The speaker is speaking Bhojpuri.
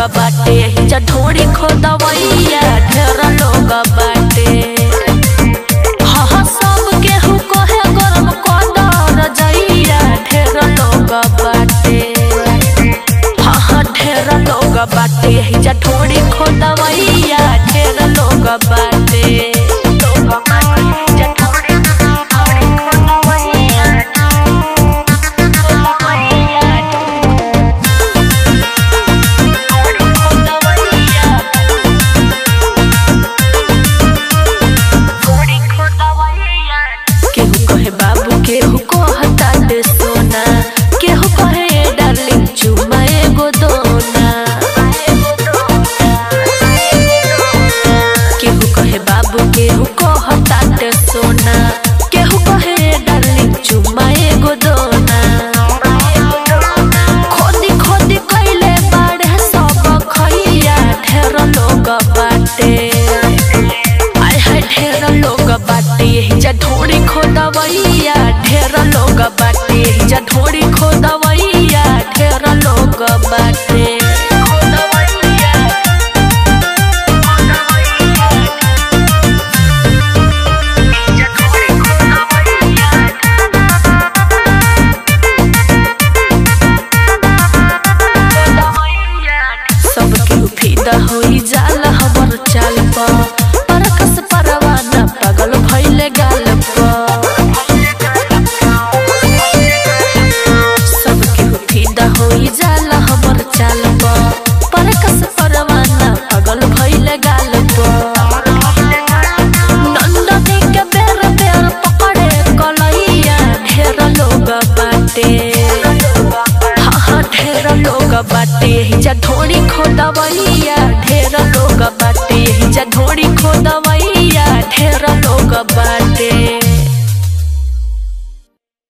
बाटे हिजा ढोड़ी खोदवैया ढेर लोग बाटे हाँ हाँ सब केहू कहे गरम कदर जइया ढेर लोग बाटे हाँ हाँ ढेर लोग बाटे हिजा ढोड़ी खोदवैया ढेर लोग बाटे लोग बाटे हिजा ढोड़ी ढोड़ी खोदवैया खोदवैया केहू कहे बाबू केहू कहता दे सोना केहू कहे डार्लिंग चुमा एगो दोना केहू कहे बाबू केहू कहता दे सोना केहू कहे डार्लिंग चुमा एगो दोना खोदी खोदी कैले बाड़े सब खैया ढेर लोग बाटे आय हाय ढेर लोग बाटे हिजा ढोड़ी खोदवैया ढेर लोग बाटे हिजा ढोड़ी खोदवैया ढेर लोग बाटे खोदवैया हिजा ढोड़ी खोदवैया सब केहू फिदा होई जाला हमर चाल प परकस परवाना पागल भइले गाल प सब केहू फिदा होई जाला हमर चाल प परकस परवाना पागल भइले गाल प नंदनी के बेर बेर पकड़े कलैया ढेर लोग बाटे हाँ हाँ ढेर लोग बाटे हिजा ढोड़ी खोदवैया ढेर लोग बाटे हिजा ढोड़ी खोदवैया ढेर लोग बाटे